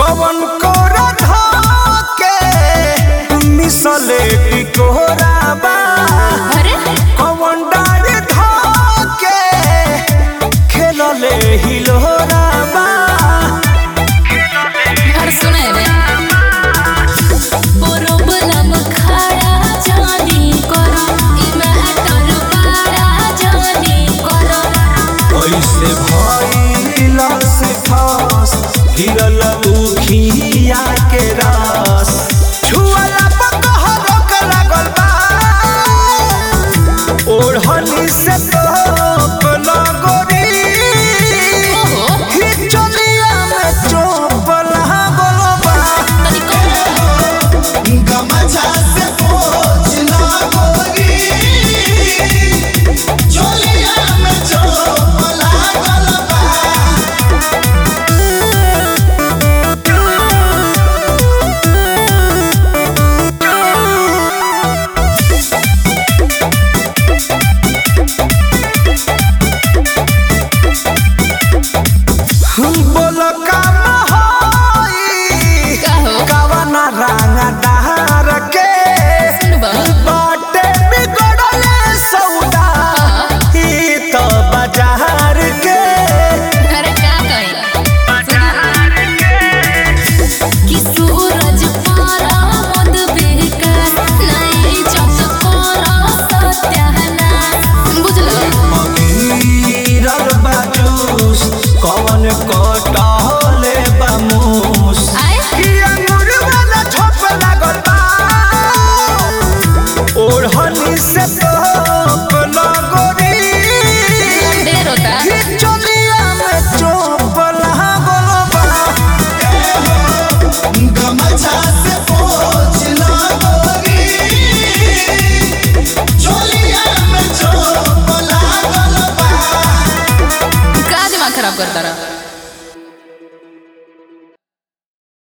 कवन कोरा धके मिसले टिकोरा बा अरे कवन डारे धके खेलले हिलोरा बा और सुने रे प्रॉब्लम खड़ा जानी करो ई मैटर बड़ा जानी करो कैसे भइला से फस गिरल उखिया के रस छुअला पकहरक लागल बा ओढ़नी से तोप लगोरी ओहो हिचलिया में चोप लागल बा तनी कौन गमछा से पोछ ला गोरी चोलिया में चोप लागल बा बोल का महई का हो कवना रंगदार के सुनबा बाटे बिगड़ले सौदा ई तो बाजार के अरे का कही कि सूरज पारा मद बेकार नहीं जब पारा सत्यानाश बुझलो गिरल बाजूस कवन कट